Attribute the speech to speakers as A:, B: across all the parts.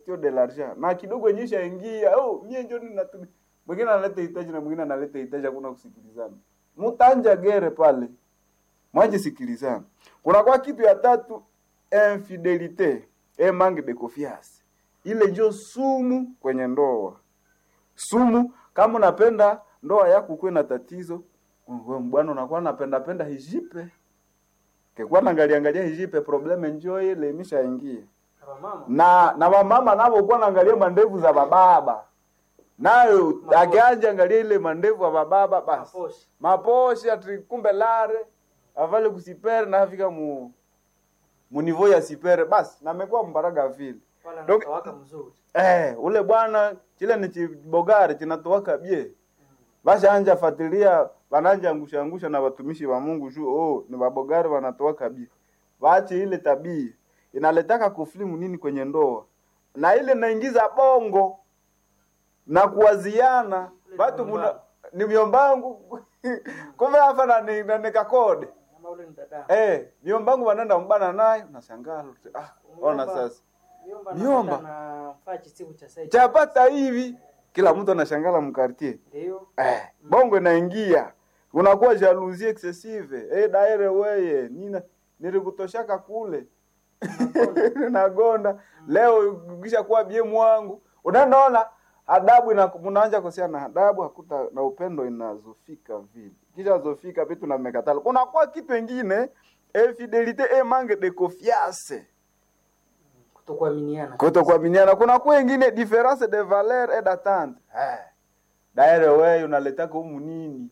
A: question de l'argent na kidogo nyesha ingia oh mie ndio ninatumia mwingine analeta hitaji na mwingine analeta hitaji hakuna kusikilizana mtanja gere pale mwaje sikilizana kuna kwa kitu ya tatu infidelite e manque de confiance ile ndio sumu kwenye ndoa sumu kama unapenda ndoa yako kuwe na tatizo wewe bwana unakuwa napenda penda hijipe kekuwa naangalia angalia hijipe probleme njoo ile imeshaingia na na wamama navo kuwa naangalia mandevu za bababa nayo akianja angalia ile mandevu ya bababa basi
B: Maposhe.
A: maposhe ati kumbe lare avale kusipere na afika mu mu niveau ya sipere basi na amekuwa mbaraga vile
B: Wala
A: Donc-
B: anatawaka mzuri.
A: eh ule bwana kile ni chibogari kinatoaka bie basha anja fatilia wananja angusha angusha na watumishi wa Mungu juu oh ni wabogari wanatoaka bie waache ile tabia inaletaka kuflimu nini kwenye ndoa na ile naingiza bongo na kuwaziana watu muna ni miombangu kumbe hapa na ni, na nikakode
B: Kama ule ni dada.
A: eh miombangu wanaenda mbana naye unashangaa ah ona sasa
B: Miomba
A: Miomba.
B: na faa chisiku cha sasa.
A: chapata hivi kila mtu anashangala mkartie
B: Ndio.
A: eh, bongo inaingia unakuwa jalousie excessive eh, daire weye nina nilikutoshaka kule nagonda leo kisha kuwa bie mwangu unaona adabu ina mnaanza kusia na adabu hakuta na upendo inazofika vile kisha zofika vitu na mmekatala kunakuwa kitu ingine infidelite e manque de confiance
B: Kutokuaminiana.
A: kutokuaminiana kuna kuwa ingine difference de valeur et d'attente eh daire wewe unaletaka humu nini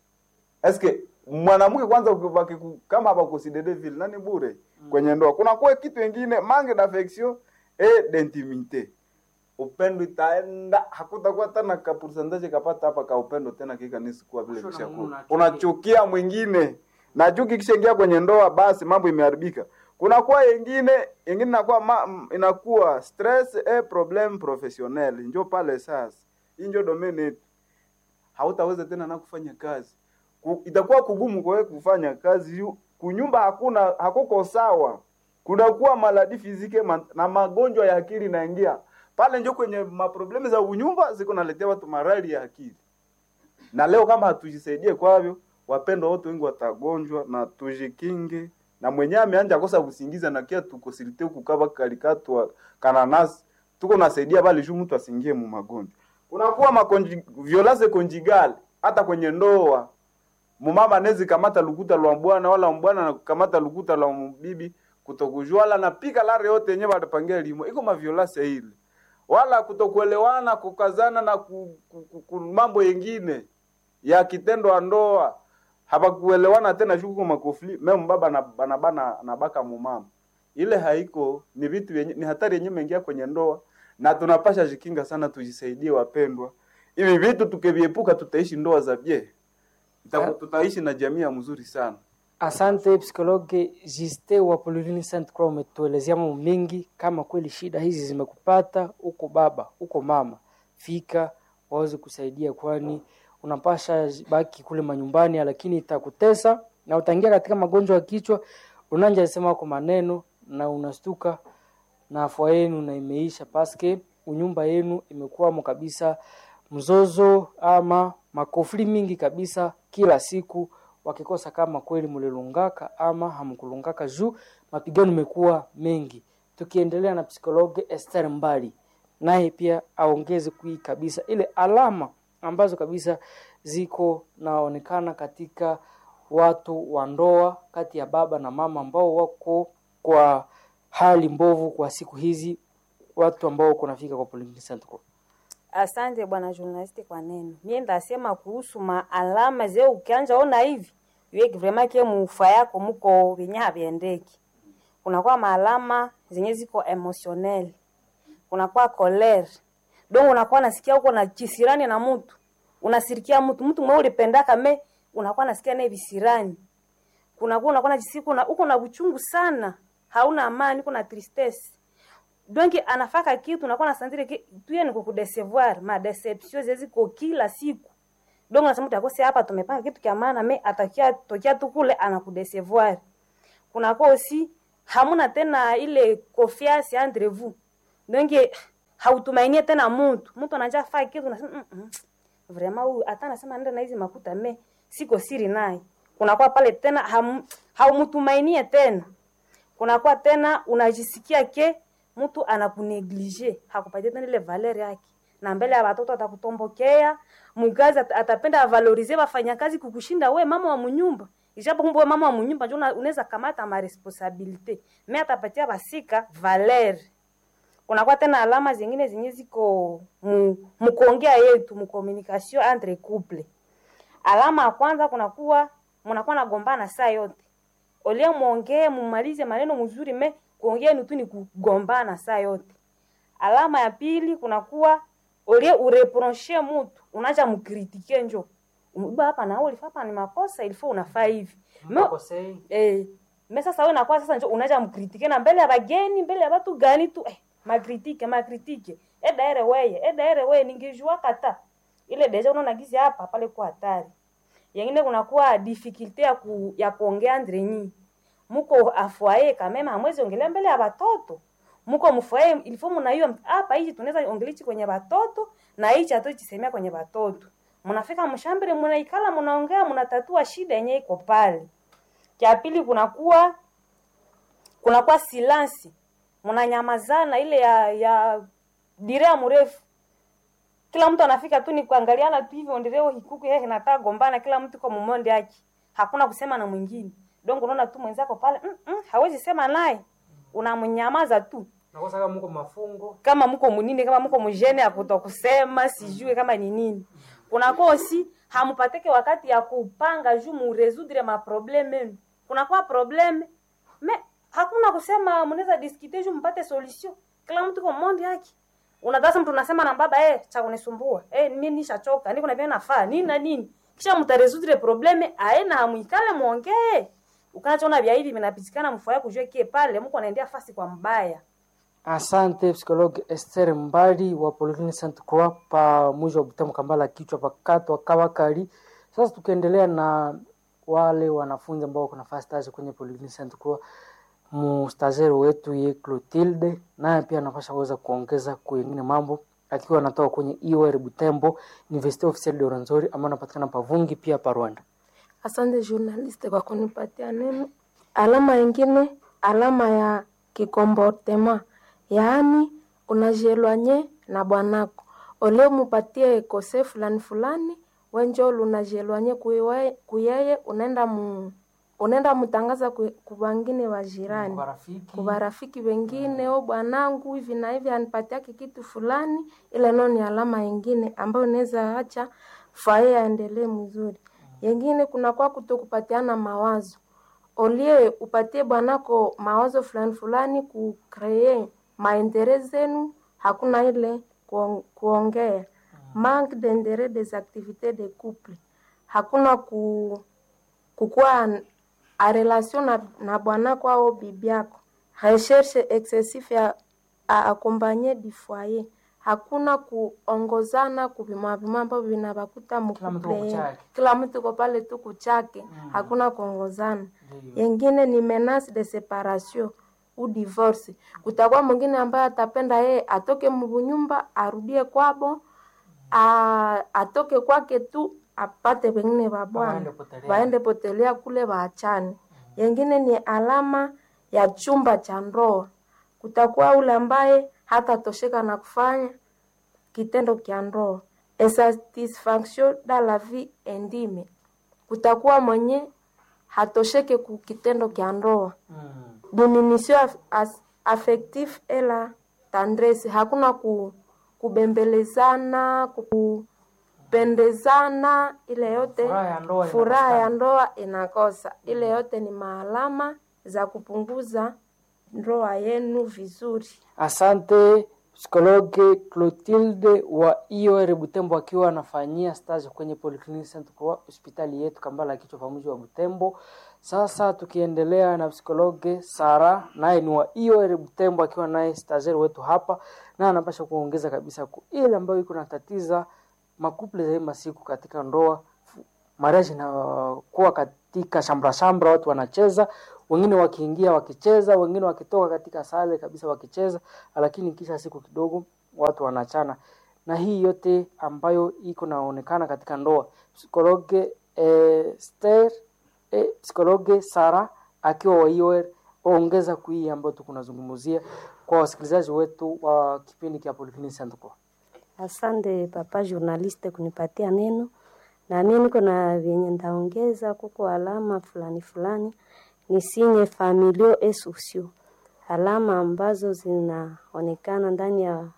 A: eske mwanamke kwanza ukibaki ku- kama abakusidede vile nani bure kwenye ndoa kuna kuwa kitu ingine manque d'affection et d'intimité upendo itaenda hakutakuwa tena ka percentage kapata hapa ka upendo tena kikanisi kuwa vile
B: Kusho na
A: kisha
B: Mungu
A: kuwa
B: unachukia.
A: unachukia mwingine na chuki kishaingia kwenye ndoa basi mambo imeharibika kuna kuwa yengine yengine inakuwa ma, m- inakuwa stress et problème professionnel njo pale sasa hii njo domain yetu hautaweza tena na kufanya kazi Ku, itakuwa kugumu kwa wewe kufanya kazi yu- kunyumba hakuna hakuko sawa kunakuwa maladi fizike ma, na magonjwa ya akili naingia pale njo kwenye maproblemu za unyumba ziko naletea watu marali ya akili na leo kama hatujisaidie kwavyo wapendwa wote wengi watagonjwa na tujikinge na mwenyewe ameanja kosa kusingiza na kia tukosilite kukaba kalikatwa kananasi tuko nasaidia bali juu mtu asingie mu magonjwa kunakuwa makonji violence conjugal hata kwenye ndoa mumama nezi kamata lukuta lwa bwana wala mbwana na kamata lukuta lwa bibi kutokujua wala napika lare yote yenyewe watapangia limo iko maviolase ile wala kutokuelewana kukazana na ku, ku, ku, ku, mambo yengine ya kitendo wa ndoa hapakuelewana tena shuku makofli meme baba na bana bana nabaka mumama ile haiko ni vitu vyenye ni hatari yenyewe imeingia kwenye ndoa na tunapasha jikinga sana tujisaidie wapendwa hivi vitu tukiviepuka tutaishi ndoa za bie Ita- tutaishi na jamii ya mzuri sana
B: Asante psikologe Juste wa Pauline Saint Croix, umetuelezea mambo mengi. Kama kweli shida hizi zimekupata, uko baba uko mama, fika waweze kusaidia, kwani unapasha baki kule manyumbani, lakini itakutesa na utaingia katika magonjwa ya kichwa. Unanja sema kwa maneno na unastuka na afua yenu na imeisha paske unyumba yenu imekuwamo kabisa mzozo ama makofli mingi kabisa kila siku wakikosa kama kweli mulilungaka ama hamkulungaka juu mapigano imekuwa mengi tukiendelea na psikologe Esther Mbali naye pia aongeze kui kabisa ile alama ambazo kabisa ziko naonekana katika watu wa ndoa kati ya baba na mama ambao wako kwa hali mbovu kwa siku hizi watu ambao kunafika kwa Polyclinic Center.
C: Asante bwana journalist kwa neno. Mimi ndasema kuhusu maalama ze ukianja ona hivi yeki vraiment ke mufa yako muko venye haviendeki. Kunakuwa maalama zenye ziko emotionnel. Kunakuwa colère. Donc unakuwa nasikia uko na kisirani na mtu. Unasirikia mtu, mtu mwe ulipendaka me unakuwa nasikia naye visirani. Kunakuwa unakuwa najisikia uko na uko na uchungu sana. Hauna amani, uko na tristesse donc anafaka kitu unakuwa nasantire ki tuye ni kukudecevoir ma deception zeziko kila siku donc unasema utakose hapa tumepanga kitu kia maana me atakia tokia tu kule anakudecevoir kunakuwa aussi hamuna tena ile confiance entre vous donc hautumainie tena mtu mtu anaja faa kitu unasema mm -mm. vraiment huyu hata anasema nenda na hizi makuta me siko siri naye kunakuwa pale tena ham, haumtumainie tena kunakuwa tena unajisikia ke mtu anakuneglige hakupatia tena ile valeur yake na mbele ya watoto atakutombokea mgazi at, atapenda avalorize wafanyakazi kukushinda we mama wa munyumba ijapo kumbe we mama wa munyumba njo unaweza kamata ma responsabilite me atapatia basika valeur kunakuwa tena alama zingine zenye ziko mu, mukuongea yetu mucommunication entre couple alama ya kwanza kunakuwa mnakuwa nagombana saa yote olia mwongee mumalize maneno mzuri me kuongea ni tu ni kugombana saa yote alama ya pili kunakuwa olie ureproche mutu unaja mkritike njo uba hapa na wewe hapa ni makosa ilifo unafaa hivi
B: Mkosei.
C: eh me sasa wewe nakuwa sasa njo unaja mkritike na mbele ya bageni mbele ya watu gani tu eh makritike makritike eda ere weye eda ere weye ningejua kata ile deja unaona gizi hapa pale kwa hatari yengine kunakuwa difficulty ya ku, ya kuongea andre nyi muko afwaye kamema hamwezi ongelea mbele ya watoto muko mfwaye ilifo mnaiyo hapa hichi tunaweza ongelichi kwenye watoto na hichi hatuchisemea kwenye watoto mnafika mshambere mnaikala mnaongea mnatatua shida yenye iko pale cha pili kunakuwa kunakuwa silansi mnanyamazana ile ya ya direa mrefu kila mtu anafika tu ni kuangaliana tu hivyo ndireo hikuku yeye nataka gombana kila mtu kwa mumonde yake hakuna kusema na mwingine donc unaona tu mwenzako pale mm -mm, hawezi sema naye unamnyamaza tu
B: Nakosa kama mko mafungo.
C: kama mko munini kama mko mjene ya kutokusema sijue kama ni nini kunakuwa osi hamupateke wakati ya kupanga juu muresudre maprobleme yenu kunakuwa probleme me hakuna kusema mnaweza diskite juu mpate solution kila mtu kwa monde yake unadhasa mtu unasema na baba eh cha kunisumbua eh mimi nishachoka niko na pia nafaa nini na nini kisha mtaresudre probleme aena hamuikale muongee ukanachoona vya hivi vinapitikana mfua kujua kie pale mko anaendea fasi kwa mbaya
B: Asante psikologi Esther Mbali wa Polyclinic Saint Croix pa mwisho wa Butembo Kambala kichwa pakatwa Kawakali. Sasa tukiendelea na wale wanafunzi ambao wako nafasi stage kwenye Polyclinic Saint Croix, mustazeri wetu ye Clotilde naye pia anapasha kuweza kuongeza kwengine mambo akiwa anatoka kwenye IOR Butembo University Officiel de Rwenzori ambao anapatikana Pavungi pia pa Rwanda.
D: Asante journaliste kwa kunipatia neno. Alama ingine, alama ya kikomportema, yaani unajielwanye na bwanako ole mupatie kose fulani fulani, wenjo lunajielwanye kuiwe- kuyeye, unaenda mu unaenda mutangaza ku- kubangine wa jirani
B: Marafiki
D: kubarafiki wengine, o bwanangu hivi na hivi anipatiake kitu fulani, ile nao ni alama ingine ambayo inaweza acha fae aendelee mzuri. Yengine kunakuwa kutokupatiana mawazo, olie upatie bwanako mawazo fulani fulani, kukree maendeleo zenu, hakuna ile kuong- kuongea manque d'interet des activités de couple, hakuna ku kukuwa a relation na, na bwanako au bibi yako recherche excessif ya a accompagner du foyer hakuna kuongozana kuvimavima ambavyo vinabakuta
B: Kila mtu
D: mkuple
B: kwa chake.
D: kila mtu ko pale tu kuchake hakuna kuongozana
B: Ndiyo.
D: yengine ni menace de separation u divorce kutakuwa mwingine ambaye atapenda yeye atoke mbunyumba arudie kwabo a, atoke kwake tu apate wengine wa bwana
B: Waende potelea.
D: waende potelea kule waachane. Yengine ni alama ya chumba cha ndoa, kutakuwa ule ambaye hatatosheka na kufanya kitendo kya ndoa. Insatisfaction dans la vie intime, kutakuwa mwenye hatosheke ku kitendo kya ndoa
B: Mm.
D: diminution af, as, affectif et la tendresse, hakuna ku, kubembelezana kupendezana, ile yote
B: Furaha ya ndoa
D: furaha ya
B: inakosekana.
D: ndoa inakosa. Ile yote ni maalama za kupunguza ndoa yenu vizuri.
B: Asante psikologe Clotilde wa IOR Butembo akiwa anafanyia stage kwenye Polyclinic Saint Croix hospitali yetu Kambala kichwa pamoja wa Butembo. Sasa tukiendelea na psikologe Sara naye ni wa IOR Butembo akiwa naye stagiaire wetu hapa na anapasha kuongeza kabisa ku ile ambayo iko natatiza makuple za hii masiku katika ndoa fu- marriage inakuwa katika shambra shambra, watu wanacheza, wengine wakiingia wakicheza, wengine wakitoka katika sale kabisa wakicheza, lakini kisha siku kidogo watu wanachana na hii yote ambayo iko naonekana katika ndoa psikologe eh, Esther eh, psikologe Sara akiwa wa IOR ongeza kui ambayo tukunazungumzia kwa wasikilizaji wetu wa kipindi cha Polyclinic Central.
E: Asante papa journaliste kunipatia neno, na mimi niko na vyenye ndaongeza kuko alama fulani fulani ni sinye familio et sociaux, alama ambazo zinaonekana ndani ya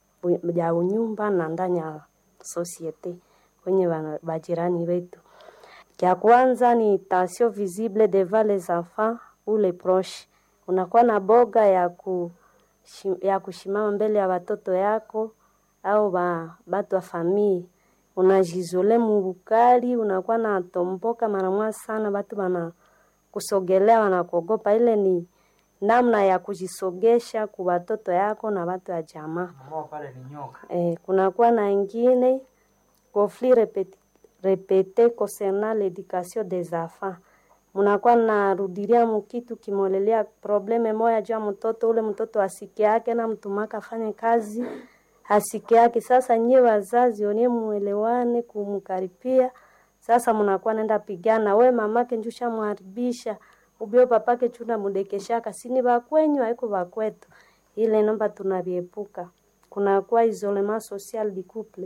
E: ya unyumba na ndani ya societe kwenye wana- bajirani wetu. Cha kwanza ni tension visible devant les enfants ou les proches. Unakuwa na boga ya ku ya kushimama mbele ya watoto yako au ba, batu wa famii unajizole mubukali, unakuwa na tomboka mara moja sana, batu bana kusogelea wanakuogopa. Ile ni namna ya kujisogesha ku watoto yako na watu wa jamaa.
B: Mama pale ni nyoka.
E: Eh, kunakuwa na ingine conflit répété, répété concernant l'éducation des enfants. Munakuwa narudilia mukitu kimolelea probleme moya juu ya mtoto ule, mtoto asike yake na mtumaka afanye kazi asike yake. Sasa nyie wazazi onye muelewane kumkaripia. Sasa munakuwa nenda pigana, we mamake njusha mharibisha ubio papake chuna mudekeshaka sini bakwenyu haiko bakwetu. Ile nomba tunaviepuka kunakuwa isolement social du couple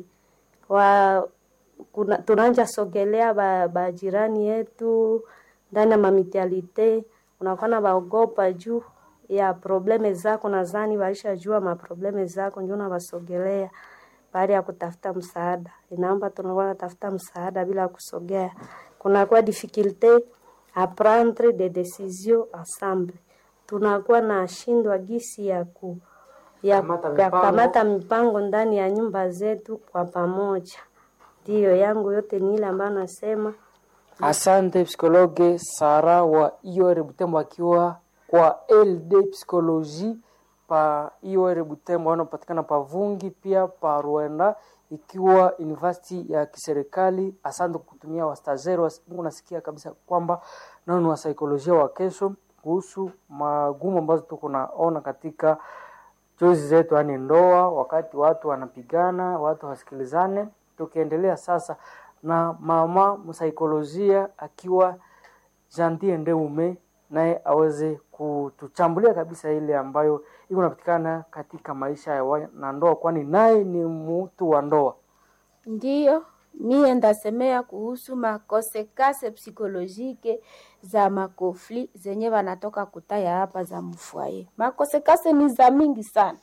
E: wa kuna, tunanja sogelea ba, ba jirani yetu ndani ya mamitialite, unakuwa na baogopa juu ya probleme zako, nadhani walishajua maprobleme zako, ndio unawasogelea baada ya kutafuta msaada. Inaomba tunakuwa natafuta msaada bila kusogea. Kunakuwa difficulte a prendre des décisions ensemble, tunakuwa na shindwa gisi ya ku ya
B: Kamata
E: ya
B: mipango.
E: kamata mipango ndani ya nyumba zetu kwa pamoja. Ndiyo yangu yote ni ile ambayo nasema
B: Asante psikologe Sara wa IOR Butembo akiwa kwa LD Psychologie pa IOR Butembo wanapatikana pa Vungi pia pa Rwanda ikiwa university ya kiserikali. Asante kutumia wastazeri wa Mungu, nasikia kabisa kwamba nao ni wasaikolojia wa kesho kuhusu magumu ambazo tuko naona katika chozi zetu, yaani ndoa, wakati watu wanapigana, watu wasikilizane. Tukiendelea sasa na mama msaikolojia akiwa Jantie Ndeume, naye aweze kutuchambulia kabisa ile ambayo iko napatikana katika maisha ya wanandoa, kwani naye ni mtu wa ndoa.
F: Ndiyo, mie ndasemea kuhusu makosekase psikolojike za makofli zenye wanatoka kutaya hapa za mfwaye. Makosekase ni za mingi sana.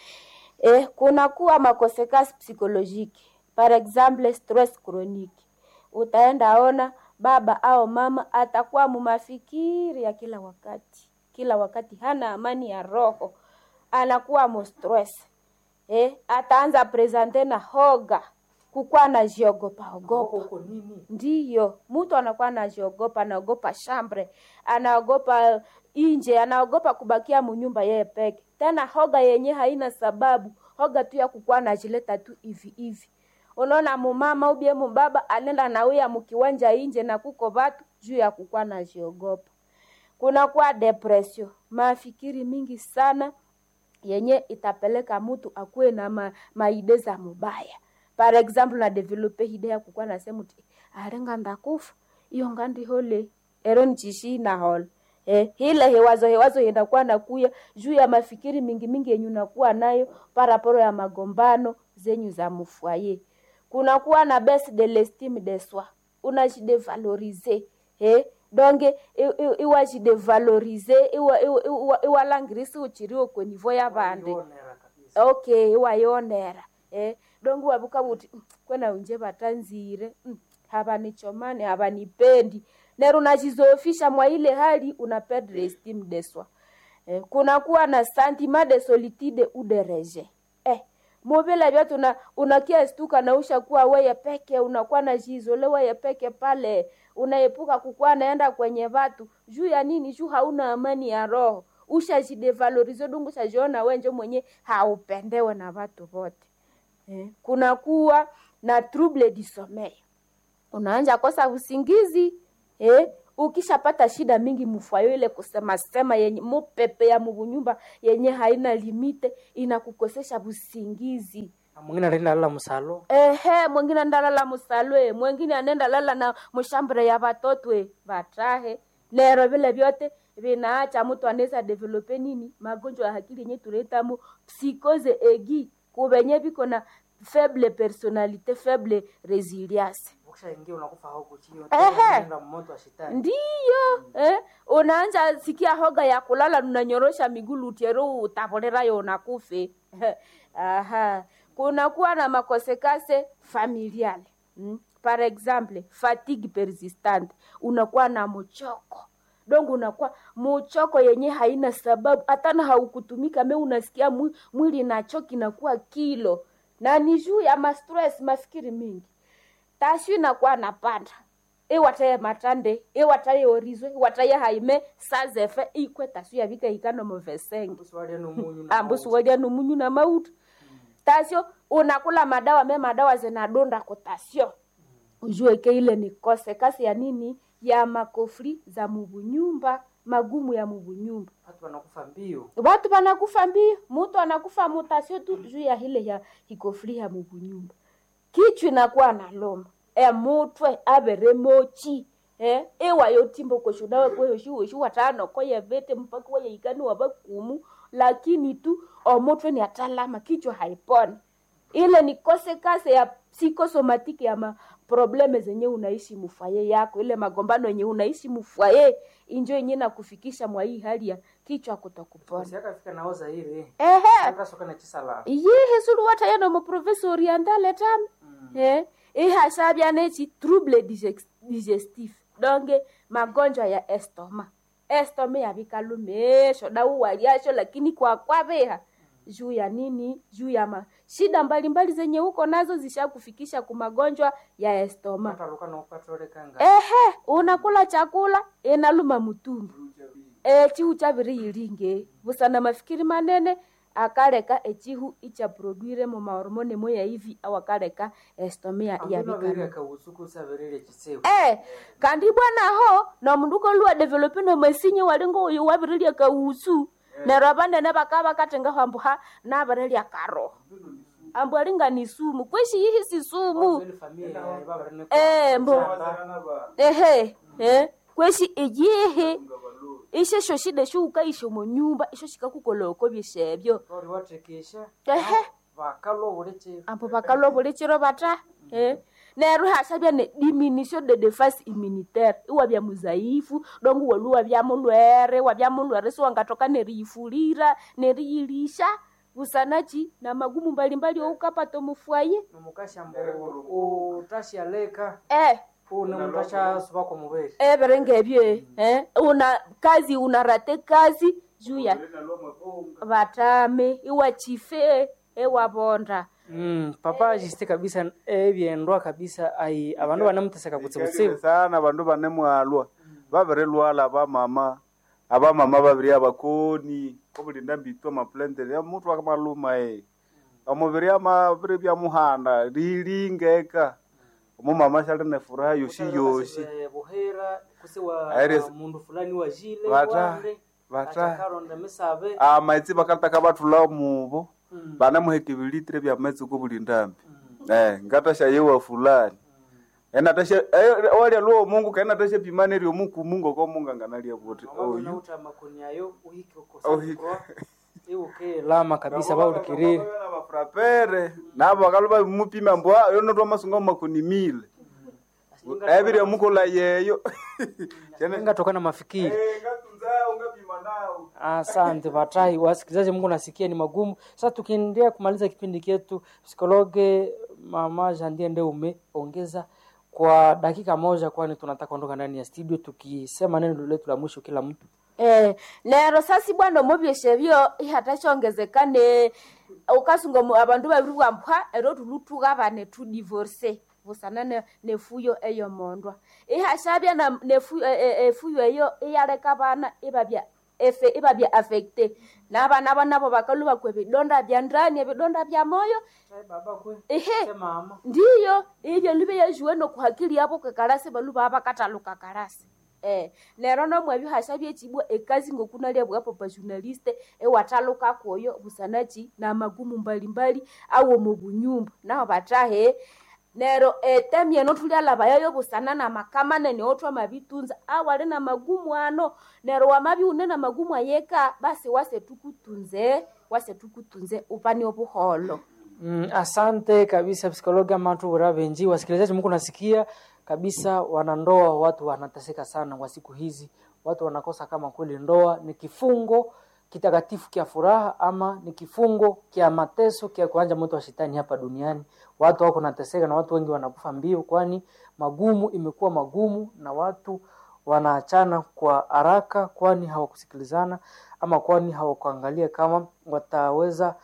F: Eh, kuna kuwa makosekase psikolojike, par exemple stress chronique. Utaenda ona baba au mama atakuwa mumafikiri ya kila wakati, kila wakati hana amani ya roho, anakuwa mo stress eh, ataanza presente na hoga kukuwa anajiogopa ogopa ndiyo mtu anakuwa anajiogopa anaogopa shambre anaogopa inje anaogopa kubakia munyumba yeye peke tena hoga yenye haina sababu hoga tu ya kukuwa anajileta tu hivi hivi unaona mumama ubie mubaba anenda nauya mukiwanja inje na kuko vatu juu ya kukuwa anajiogopa kunakuwa depression mafikiri mingi sana yenye itapeleka mtu akuwe na ma, maide za mubaya par exemple na develope hide ya kukuwa nasema ti arenga ndakufa iyo ngandi hole ero nchishi na hole eh, hile hewazo hewazo yenda kuwa nakuya juu ya mafikiri mingi mingi yenye unakuwa nayo paraporo ya magombano zenyu za mufwaye kunakuwa na base de l'estime de soi unajidevalorize eh, donge iwajidevalorize iwalangirisi uchiriwo kwenivo ya vande okay iwayonera eh, donge wavuka vuti "Mm, kwena unje vatanzire mm, havanichomani havanipendi nero unajizofisha mwa ile hali una perdre estime de soi eh, kunakuwa na sentiment de solitude ou de rejet eh, muvile vyote una, unakia stuka na ushakuwa weye peke unakuwa na jizole weye peke pale unaepuka kukuwa naenda kwenye vatu juu ya nini juu hauna amani ya roho ushajidevalorize dungu ushajiona wenje mwenye haupendewe na vatu vote eh, kunakuwa na trouble du sommeil unaanja kosa usingizi eh, ukishapata shida mingi mufwayo ile kusema sema yenye mupepe ya mubunyumba yenye haina limite inakukosesha busingizi
B: mwingine anaenda lala msalo
F: ehe mwingine ndalala musalwe mwingine anenda lala na mushambure ya batotwe batahe lero vile vyote vinaacha mtu anaweza develope nini magonjwa ya akili yenye tunaitamu psikose egi kuvenye viko na faible personalite faible resilience
B: ukishaingia unakufa huko chini
F: Ehe.
B: unaenda moto wa shetani
F: ndiyo eh? unaanja sikia hoga ya kulala unanyorosha miguu lutero utaporerayo unakufe aha kunakuwa na makosekase familiale mm? par exemple fatigue persistante unakuwa na mchoko dongo unakuwa muchoko yenye haina sababu hatana haukutumika me unasikia mwi- mwili nachoki nakuwa kilo na ni juu ya mastress mafikiri mingi tashu inakuwa napanda iwataye matande iwataye orizwe iwataye haime sazefe ikwe tasu yavika ikano movesenge
B: usiwalie numunyu na
F: ambusu walia numunyu na mauta tasio unakula madawa me madawa zinadonda kutasio ujue ke ile ni kose kasi ya nini ya makofri za mubunyumba magumu ya mubunyumba
B: watu wanakufa mbio
F: watu wanakufa mbio mutu anakufa mutasio tu juu ya hile ya hikofri ya mubunyumba kichwa inakuwa na loma emutwe avere mochi eh iwayo timbo koshudawe kweyoshi watano koye vete mpaka waye ikani wavakumu lakini tu omutwe ni atalama kichwa haiponi ile ni kose kase ya psikosomatiki ya maprobleme zenye unaishi mufwaye yako ile magombano yenye unaishi mufwaye injo yenye nakufikisha mwa hii hali ya kichwa kutokupona
B: siakafika naoza ile
F: ehe
B: akasoka na chisala
F: yihe sulu wata yano mu province orientale tam eh ihasabya nechi trouble digex- digestif donge magonjwa ya estoma estoma yavikalumesho dauwaliasho lakini kwa kwaveha juu ya nini juu ya ma shida mbalimbali zenye huko nazo zishakufikisha ku magonjwa ya estoma
B: ataruka na ukatolekanga
F: ehe unakula chakula inaluma mutumbu e, chihu chaviri ilinge busana mafikiri manene akaleka echihu ichaproduire mu mahormone moya hivi au akaleka estomia yavikana
B: yavikana kausuku savirire chisewu
F: eh kandi bwanaho nomundu luwa develope nomasinye walingo uyu wavirilia kausu nero abanene bakaba bakatengaho ambuha nabarilia karo ambu alinga ni sumu kwishi yihi si sumu
B: ile familia baba
F: eh mbo ehe eh kweshi iyihi ishe sho shida shuka isho mu nyumba isho shikakukoloko byeshebyo
B: tori watekesha
F: ehe
B: bakalo buleche
F: ambo bakalwa bulichiro bata eh neru hashabya ne diminution de defense immunitaire iwa bya muzaifu dongu waluwa bya mulwere wa bya mulwere so wangatoka neriyifulira neriyilisha busanachi na magumu mbalimbali oukapato mufwaye
B: nomukashambo utashialeka
F: eh
B: une mutasha subako mubeli
F: everenge ebyo eh una kazi unarate kazi juu ya batame iwa chife ewabonda
B: Mm, papa jiste kabisa ebyendwa kabisa ai abandu banamuteseka kutsibutsibu
A: sana bandu bane mwalwa babiri lwala abamama abamama babiri abakoni kobulinda mbitwa maplendere ya mutu akamaluma e omubiri amabiri byamuhanda lilingeka omumama shali ne furaha yoshi yoshi
B: Eh, buhera kusiwa
A: Aires-
B: mundu fulani wa jile
A: Bata-
B: wande
A: bata-
B: atakaronda misabe
A: amaitsi bakataka batula mubo banamuheka ebilitire bya maitsi kobulindambi eh ngatasha yewa fulani enatasha walya luo mungu kaenatasha pimane ryo muku mungu ko mungu anganalia buti oyu
B: nauta makoni ayo uhike
A: Uhike.
B: ukosa iuke lama kabisa baulikirire
A: bafurapere nabo bakaluba bimupima mbwa yonotwa masunga makoni mile ebirya mukula yeyo
B: ingatokana mafikiri
A: ngatunza ungapima nao
B: Asante Batai, wasikilizaji, Mungu nasikia ni magumu. Sasa tukiendelea kumaliza kipindi chetu, psikologe mama Jandie ndio umeongeza kwa dakika moja, kwani tunataka kuondoka ndani ya studio tukisema neno letu la mwisho kila mtu.
F: Eh, lero sasi bwana omubyeshe byo ihatashongezekane ukasunga mu- abandu babiri bwampwa ero tulutuga bane tu divorce busana ne, nefuyo eyo mondwa ihashabya na nefu, e, e, efuyo eyo iyaleka bana ibabya efe ibabya affecte nabana banabo bakalu bakwe ebidonda bya ndani ebidonda bya moyo
B: Baba kwe,
F: ehe
B: mama.
F: ndiyo ibyo libe yajuwe nokuhakili yabo kekalasi balu baba kataluka kalasi eh nero nomwe bihasha byechibwa ekazi ngokunalia bwapo pa journaliste ewataluka koyo busanachi na magumu mbalimbali awo mu bunyumba naho batahe nero etemi eno tulialaba yayo busana na makama nene otwa mabitunza awali na magumu ano nero wamabi une na magumu ayeka basi wase tukutunze wase tukutunze upani obuholo
B: Mm, asante kabisa psikologi amatu bura benji wasikilizaji mko nasikia kabisa wanandoa watu wanateseka sana kwa siku hizi watu wanakosa kama kweli ndoa ni kifungo kitakatifu kia furaha ama ni kifungo kia mateso kia kuanja moto wa shetani hapa duniani watu wako nateseka na watu wengi wanakufa mbio kwani magumu imekuwa magumu na watu wanaachana kwa haraka kwani hawakusikilizana ama kwani hawakuangalia kama wataweza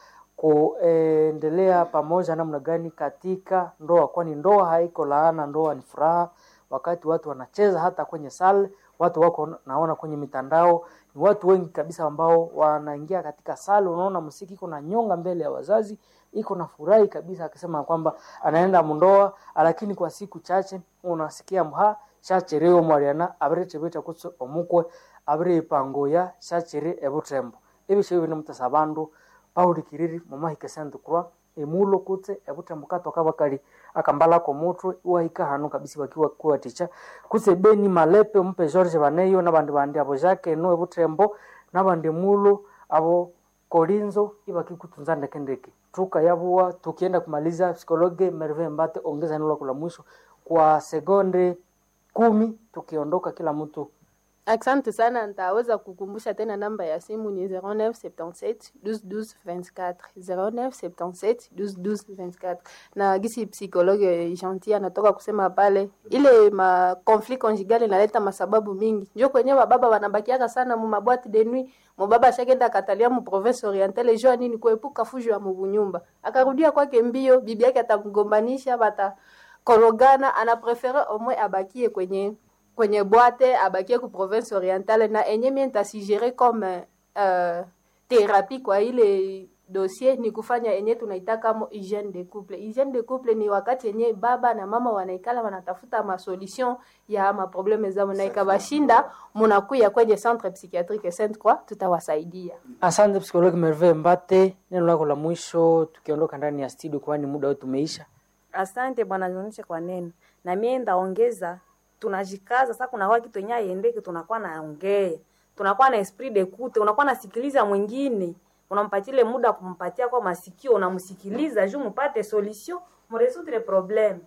B: kuendelea pamoja namna gani katika ndoa kwani ndoa haiko laana ndoa ni furaha wakati watu wanacheza hata kwenye sale watu wako naona kwenye mitandao ni watu wengi kabisa ambao wanaingia katika sale unaona msiki iko na nyonga mbele ya wazazi iko na furahi kabisa akisema kwamba anaenda mundoa lakini kwa siku chache unasikia mha shachereo mwariana abiretebeta kutso omukwe abire ipango ya shachere ebutembo ebisho bino mutasa bandu paulikiriri mumahika sentu kurwa emulo kutse ebutembo katoka bakali akambala ko mutwe iwahika hano kabisa wakiwa kuwa ticha kutse beni malepe mpe george baneyo nabandi bandi abo jake no ebutembo nabandi mulo abo kolinzo ibakikutunza ndekendeke tuka yabuwa tukienda kumaliza psikologe merve mbate ongeza neno lako la mwisho kwa sekonde kumi tukiondoka kila mtu
D: Asante sana, nitaweza kukumbusha tena namba ya simu ni 0977 12 12 24 0977 12 12 24 na gisi psikologe gentil anatoka kusema pale, ile ma conflit conjugal inaleta masababu mingi, njo kwenye bababa wanabakiaka sana mu mabwati de nuit mubaba ashakenda katalia mu province orientale jo nini kuepuka fujo ya mubunyumba, akarudia kwake mbio, bibi yake atamgombanisha, bata korogana, anaprefere omwe abakie kwenye kwenye bwate abakie ku province orientale na enye mie ntasigere comme uh, therapie kwa ile dossier ni kufanya enye tunaitaka mo hygiene de couple. Hygiene de couple ni wakati yenye baba na mama wanaikala wanatafuta masolution ya maprobleme zao, na ikabashinda munakuya kwenye centre psychiatrique Sainte Croix, tutawasaidia.
B: asante psikologi merve mbate neno lako la mwisho tukiondoka ndani ya studio kwani muda wetu umeisha
C: Asante bwana nionyeshe kwa neno. Na mimi ndaongeza tunajikaza sasa kuna waki kitu yenyewe aiendeke tunakuwa naongea. Tunakuwa na esprit de kute, unakuwa nasikiliza mwingine. Unampatia ile muda kumpatia kwa masikio, unamsikiliza juu mpate solution, mresoudre problem.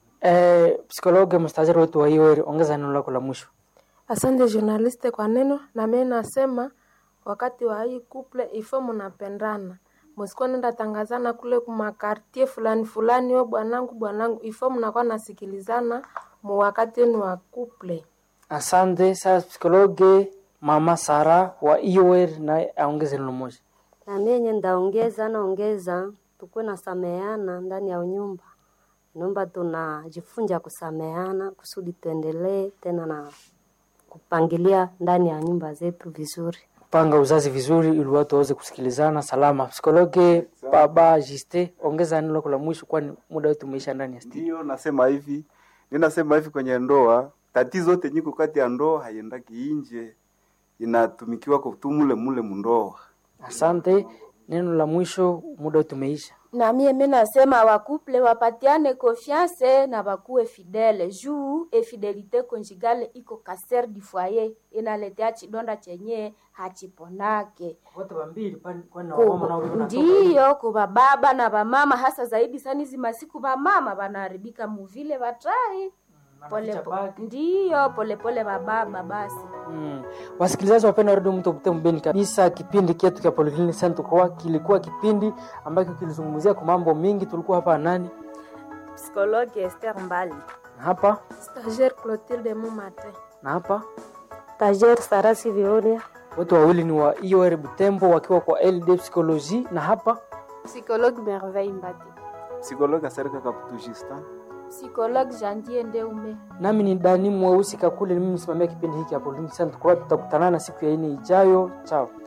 B: eh, psikologi mstajari wetu wa hiyo ongeza neno lako la mwisho
D: Asante journaliste kwa neno, na mimi nasema wakati wa hii couple ifo mnapendana, msikuwa nenda tangazana kule kumakartie fulani fulani, we bwanangu bwanangu, ifo mnakuwa nasikilizana mu wakati wenu wa couple.
B: asante sasa psikologi mama sara wa ior naye aongeze neno moja
E: na mimi ndaongeza naongeza tukuwe na sameana ndani ya nyumba nyumba tunajifunza kusameana kusudi tuendelee tena na kupangilia ndani ya nyumba zetu vizuri
B: panga uzazi vizuri ili watu waweze kusikilizana salama psikologi baba jiste ongeza neno lako la mwisho kwani muda wetu umeisha ndani ya studio
A: Ndio nasema hivi, ninasema hivi kwenye ndoa, tatizo yote nyiko kati ya ndoa haiendaki inje, inatumikiwa kutumule mule mundoa.
B: asante neno la mwisho muda wetu umeisha
F: na mie mi nasema wakuple wapatiane confiance na wakuwe fidele juu efidelite conjugale iko kaser du foyer inaletea chidonda chenye hachiponake
B: wote wambili kwani
F: Ku- ndiyo kuva baba na vamama hasa zaidi sana hizi masiku vamama vanaharibika muvile vatai pole ndiyo polepole vababa basi
B: Mm. Wasikilizaji wapenda redio mto Butembo Beni kabisa, kipindi kietu cha Polyclinic Center kwa kilikuwa kipindi ambacho kilizungumzia kwa mambo mengi. Tulikuwa hapa nani
C: Psikologi Esther Mbali.
B: na hapa
D: Stagiaire Clotilde Mumate.
B: na hapa,
E: tajer sarasi vioria
B: wote wawili ni wa IOR Butembo wakiwa kwa LD Psychologie, na hapa
D: Psychologue Merveille Mbati.
A: Psikologa Serika Kaputujista.
F: psychologue jandier ndeume
B: nami ni Dani Mweusi Kakule, ni mimi msimamia kipindi hiki cha Polyclinic Center kwa. Tutakutana na siku ya ine ijayo. Chao.